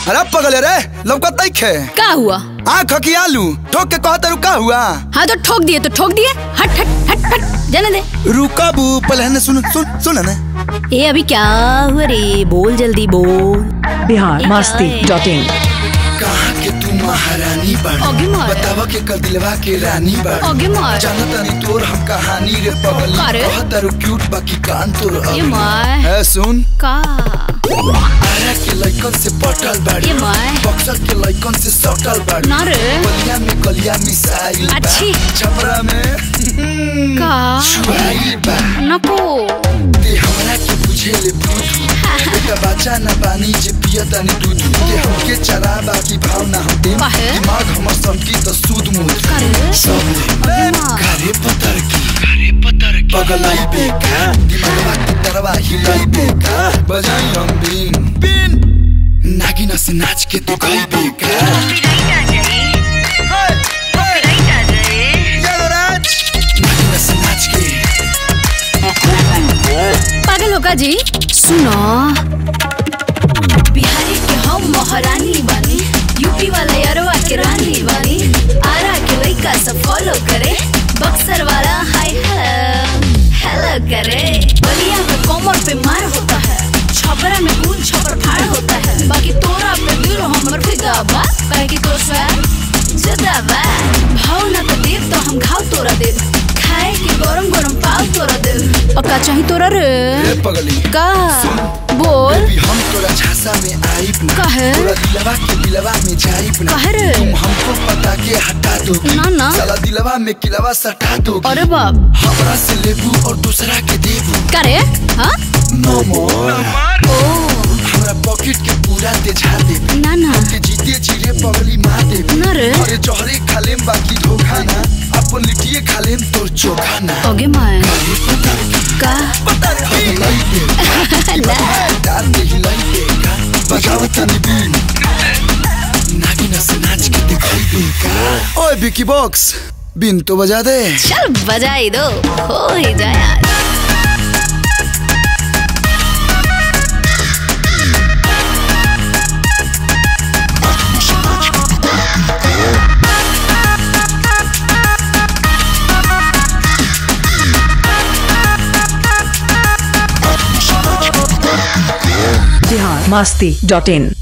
अरे पगले रे लौकत नहीं खे का हुआ आँख की आलू ठोक के कहता रुका हुआ हाँ तो ठोक दिए तो ठोक दिए हट हट हट हट जाने दे रुका बू पहले है सुन सुन सुन ना ए अभी क्या हुआ रे बोल जल्दी बोल बिहार मस्ती डॉट इन कहाँ के तू महारानी आगे बाड़ी मार। बतावा के कल दिलवा के रानी बाड़ी आगे मार। जानता नहीं तोर हम कहानी रे पगली अरे। कहता रू क्यूट बाकी कान तोर ये अगली। माय है सुन का आरा के लइकन से पटल बाड़ी ये माय। बक्सर के लइकन से सटल बाड़ी ना रे बलिया में कलिया मिसाइल बा। अच्छी। छपरा में का छुआइल बा नको ते हमरा के बुझे ले बुद्धू बेटा बच्चा न बानी जे पिया तानी दूध ते हमके चरा बाकी भाव ना हम दे काहे? दिमाग हमर संकी त सूद मुद करे सब माँ। घरे पतर की घरे पतर की पगलाई बेका दिमागवा के तरवा हिलाई बेका बजाई हम बीन बीन नागिन से नाच के तू गई बेका नागिन से नाच के पागल होगा जी सुनो बिहारी के हम महारानी बानी यूपी वाले अरवा के रानी बानी आरा के लइका सब फॉलो करे बक्सर वाला हाय हेलो हेलो करे बलिया में कोमर पे मार होता है छपरा में खून छपर फाड़ होता है बाकी तोरा पे दिल हमर फिदा बा काहे कि तो स्वैग जुदा बा भाव ना तो देव तो हम घाव तोरा देव खाए के गरम गरम पाव तोरा देव और का चाही तोरा रे ए पगली का बोल बेबी हम तोरा झांसा में आइब ना काहे? तोरा दिलवा के दिलवा में जाइब ना काहे रे? तुम हमको पता के हटा दो ना, ना। साला दिलवा में किलवा सटा दो अरे बाप हमरा से लेबू और दूसरा के देबू का रे हाँ नो मोर ओ हमरा पॉकेट के पूरा तेजा देबू ना ना के जीते जीरे पगली मार देबू ना रे। अरे जहरे खालेम बाकी धोखा ना अपन लिटिए खालेम तोर चोखा ना ओगे माय अरे पता की का पता की लाई दे ना डाल दे हिलाई देगा बजावत बीन नागिन से नाच के दिखाई देगा ओए बिकी बॉक्स बिन तो बजा दे चल बजाई दो हो ही जाए आज बिहार मस्ती डॉट इन